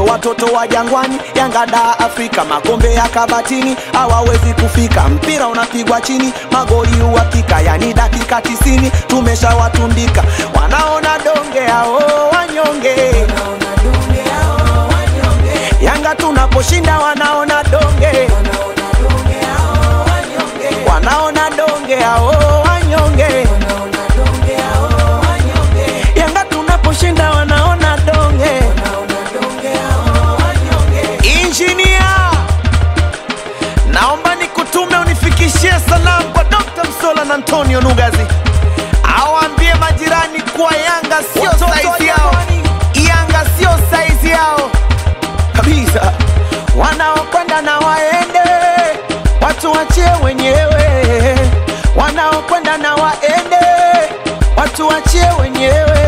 watoto wa jangwani Yanga da Afrika, makombe ya kabatini hawawezi kufika. Mpira unapigwa chini, magoli uhakika, yani dakika tisini tumeshawatundika. Wanaona donge hao wanyonge, Yanga tunaposhinda wanaona donge, wanaona donge hao wanyonge, Yanga tunaposhinda wanaona donge. Injinia, naomba nikutume unifikishie salamu kwa Dr. Msola na Antonio Nugazi, awaambie majirani kuwa Yanga sio saizi yao, Yanga sio saizi yao kabisa. Wanaokwenda na waende, watu wachie wenyewe. Wanaokwenda na waende, watu wachie wenyewe.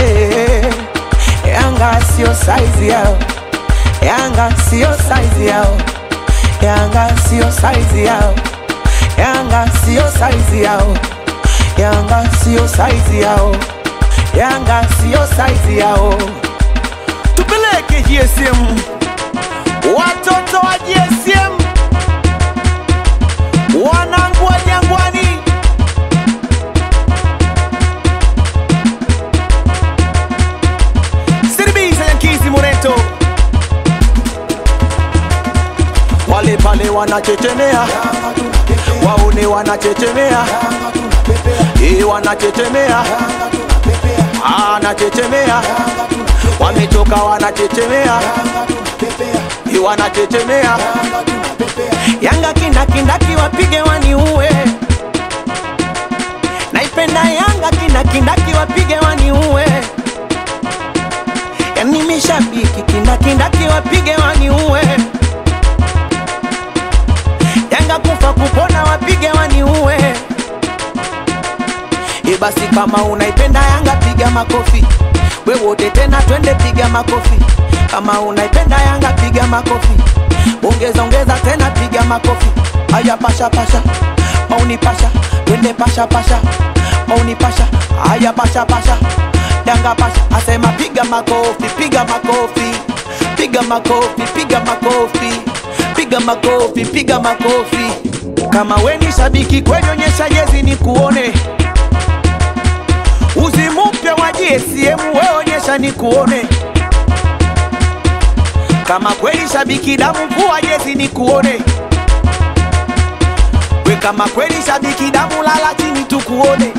Yanga sio saizi yao. Yanga sio saizi yao, Yanga sio saizi yao, Yanga sio saizi yao, Yanga sio saizi yao, Yanga sio saizi yao. Tupeleke GSM, watoto wa GSM, wanangu wa Jangwani. Siribisa Yankizi Moreto wale pale wanachechemea, waone wanachechemea, eh, wanachechemea, anachechemea, wamechoka wanachechemea, eh, wanachechemea. Yanga kindakindaki wapige waniue, naipenda Yanga kindakindaki wapige waniue, yani mishabiki kindakindaki wapige waniue Yanga kufa kupona wapige waniue. E, basi kama unaipenda Yanga piga makofi, we wote tena twende piga makofi. Kama unaipenda Yanga piga makofi, ongeza ongeza tena piga makofi. Haya pasha pasha, mauni pasha, twende pasha pasha, mauni pasha, haya pasha pasha, Yanga pasha, asema piga makofi, piga makofi, piga makofi, piga makofi piga makofi, piga makofi. Kama we ni shabiki kweli, onyesha jezi ni kuone. Uzi mpya wa GSM we onyesha ni kuone. Kama kweli shabiki damu, vua jezi ni kuone. We kama kweli shabiki damu, lala chini tukuone.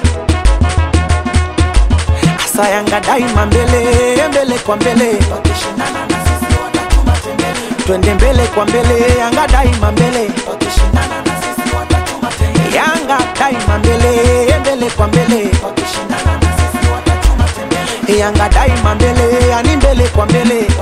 Asa Yanga daima mbele mbele kwa mbele, wakishindana na sisi watatuma tembele twende mbele kwa mbele, Yanga daima mbele, wakishindana na sisi watatuma tembele. Yanga daima mbele, mbele kwa mbele, wakishindana na sisi watatuma tembele. Yanga daima mbele, yani mbele kwa mbele,